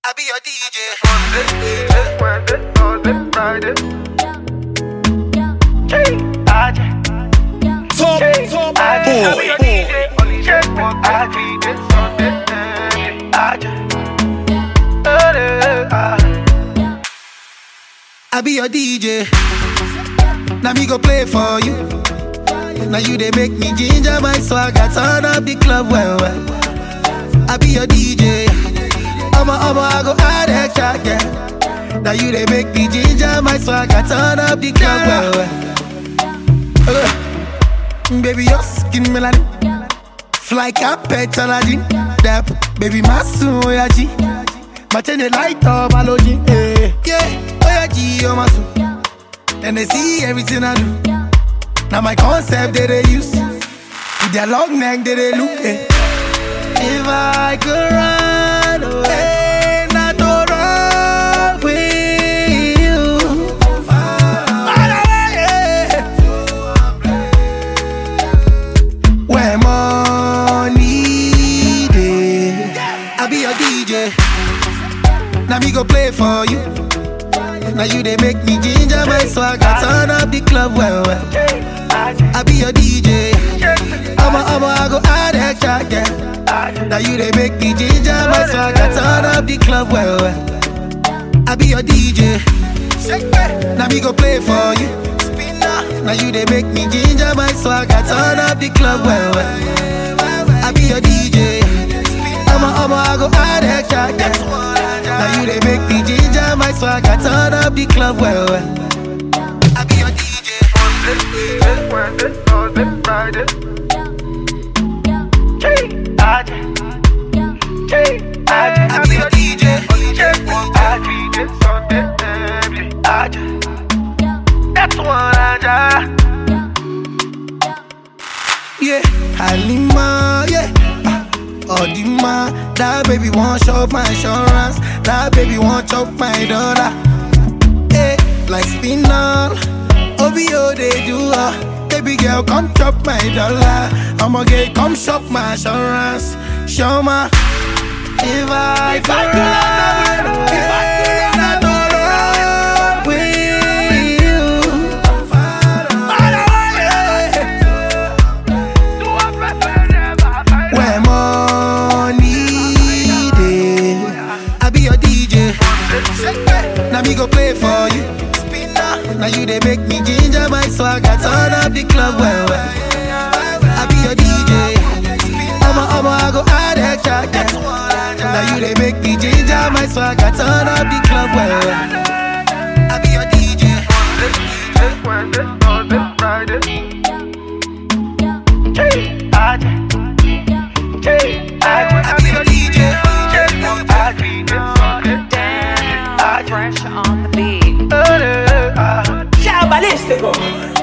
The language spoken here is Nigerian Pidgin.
I be your DJ. Monday, Tuesday, Wednesday, Thursday, Friday. Hey, Aja. Top, Hey, top Aja. I be your boy. DJ. Only check one Aja. Sunday, eh, Aja. Eh, ah. I be your DJ. Now me go play for you. Now you they make me ginger my swagger, turn up the club well well. I be your DJ. I'ma I'ma I go add extra yeah. Now you they make me ginger my swagger, turn up the club well well. Uh, baby your skin melanin, fly carpet allergy. That baby my soon yeah G. My chain they light up allergy. Eh, yeah, oh yeah G, oh my soon. Then they see everything I do. Now my concept that they use. With their long neck that they look at. If I could run away, not to run with you. Run away. Where money day. I be your DJ. Now me go play for you. Now you they make me ginger my swagger, turn up the club well well. Hey, Aja. I be your DJ. Check. I'ma I'ma I go add extra yeah. Aja. Now you they make me ginger my swagger, turn up the club well well. I be your DJ. Now me go play for you. Now you they make me ginger my swagger, turn up the club well well. I be your DJ. I'ma I'ma I go add extra yeah. Now you they make me ginger my swagger, turn up the club well well. I be your DJ. Monday, Tuesday, Wednesday, Thursday, Friday. Hey, Aja. Hey, Aja. I be your DJ. Only check one Aja. Sunday, eh, Aja. That's one Aja. Yeah, Halima, yeah. Ah, Odima, that baby want shop my insurance. That baby want chop my dollar. Hey, like spinal. OBO they do uh. Baby girl, come chop my dollar. I'ma get come shop my insurance. Show my if I If I could run away, if I could run not to run with you. Run away. Do I prefer never find Where money day, I be your DJ. Now me go play for you. Now you they make me ginger my swagger, turn up the club well well. I be your DJ. I'ma I'ma I go add extra yeah. Now you they make me ginger my swagger, turn up the club well well. I be your DJ. Wednesday, Thursday, Friday. Hey, Aja. Hey, Aja. I be your DJ. Fresh on the beat. Aja. Ciao, ballistico!